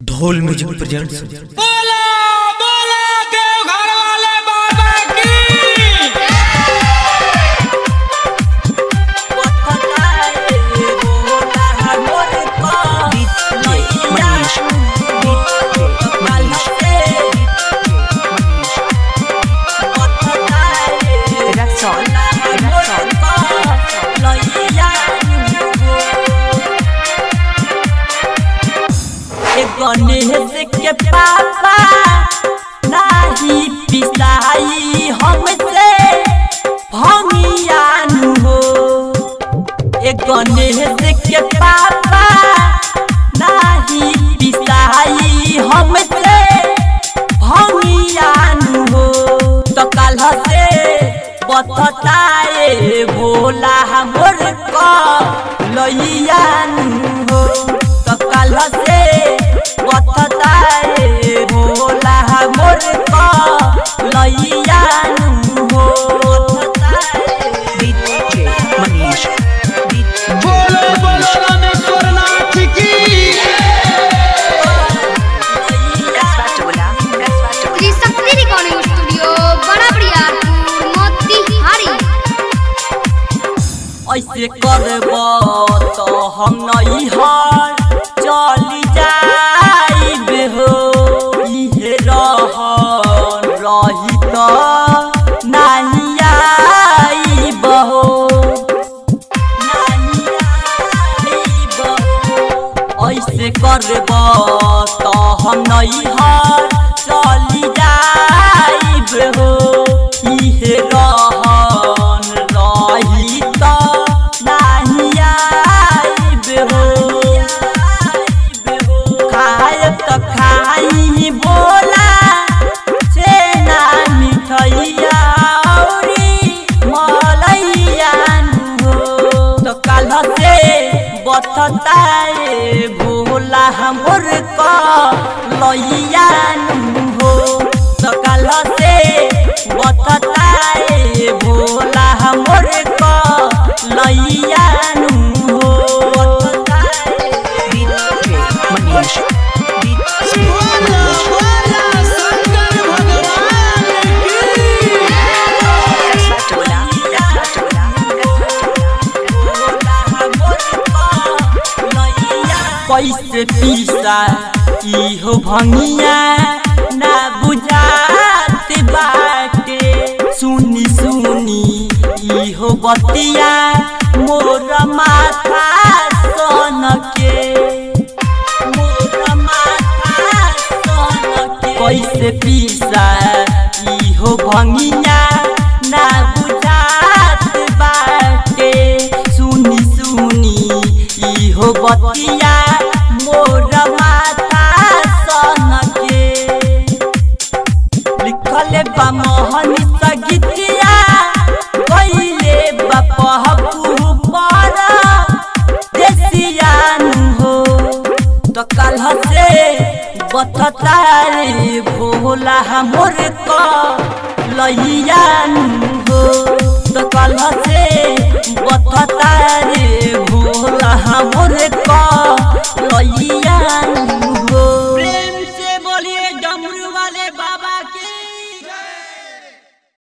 ढोल music presents बोला बोला देवघर वाले बाबा की गणेश के पापा नाही पिसाई हमसे भंगियानु हो ए गणेश के पापा नाही पिसाई हमसे भंगियानु हो तो कल से बतताए भोला हमर को लइयानु हो तो कल से बतताए भोला हमर को लइयानु हो बोलो बोलो रामेश्वर नाथ की श्री शक्ति रिकॉर्डिंग स्टूडियो बड़ा बड़ियारपुर मोतिहारी ऐसे करब तो हम नहीं हर चली जाइब हो इहे रहन रही तो नहीं आइब हो नहीं आइब हो। ऐसे करब तो हम नहीं हर चली जाइब हो इहे रहन रही तो नहीं आइब हो खाए तो खाई बोला छेना मिठैया औरी मलैया हो तो कल से बतताए भोला हमर को लैया हो तो कल से बतताए भोला हमर को लैया हो बोला बोला शंकर भगवान की कैसे पीसा इहो भंगिया ना बुझात बाटे सुनी सुनी इहो बतिया मोर माथा सन के मोर माथा सन के कैसे पीसा इहो भंगिया ना बुझात बाटे सुनी सुनी इहो बतिया मोर माथा सन के लिखले बा मोहन सगितिया कइले बा पहपू पर देसियानु हो तो कल से बततारे भोला हमर को लइयानु हो तो कल से